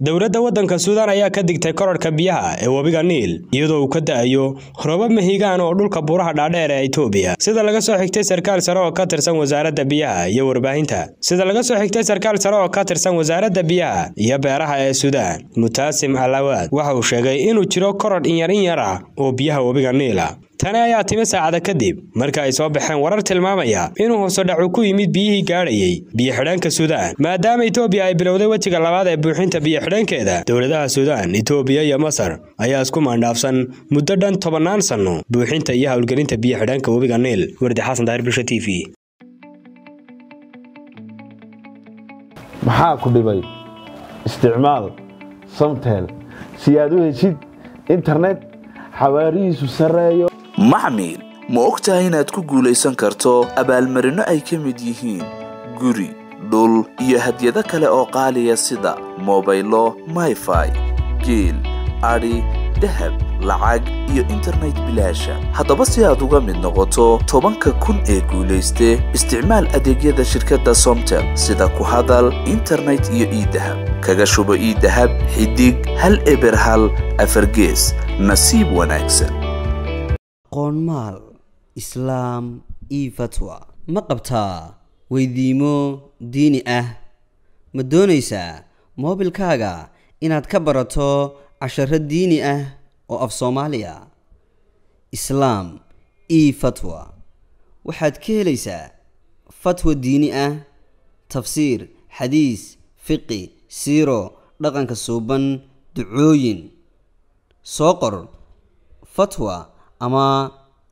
dowladda waddanka suudaan ayaa ka digtay korarhka biyaha ee webiga niil iyadoo uu ka da'ayo roobab mahigaan oo dhulka buuraha dhaadheer ee itoobiya sida laga soo xigtay sarkaal sare oo ka tirsan wasaaradda biyaha iyo warbaahinta sida laga soo xigtay sarkaal sare oo ka tirsan wasaaradda biyaha iyo beeraha ee suudaan mutaasim alawaad waxa uu sheegay inuu jiro korarh inyar in yar ah oo biyaha webiga niila tani ayaa timi saacada kadib marka ay soo baxeen warar tilmaamaya inuu hoosodhacu ku yimid biyihii gaadhayey biyo-xidheenka suudaan maadaama itoobiya ay bilowday wejiga labaad ee buuxinta biyo-xidheenkeeda dowladaha suudaan itoobiya iyo masar ayaa isku maandhaafsan muddo dhan tobannaan sanno buuxinta iyo howlgelinta biyo-xidheenka webiga niil wardi xasan daahir bisha t v maxaa ku dhibay isticmaal samtel si aad u heshid internet xawaarihiisu sarreeyo maxmil ma og tahay inaad ku guulaysan karto abaalmarinno ay ka mid yihiin guri dhul iyo hadyado kale oo qaaliya sida mobaylo mayfai geel adhi dahab lacag iyo internet bilaasha haddaba si aad uga mid noqoto tobanka kun ee guulayste isticmaal adeegyada shirkadda somtel sida ku hadal internet iyo iidahab kaga shubo iidahab xidig hal eber hal afargees nasiib wanaagsan qoonmaal islaam io fatwa ma qabtaa weydiimo diini ah ma doonaysaa moobilkaaga inaad ka barato casharo diini ah oo af soomaaliya islaam io fatwa waxaad ka helaysaa fatwa diini ah tafsiir xadiis fiqi siiro dhaqanka suuban ducooyin soo qor fatwa ama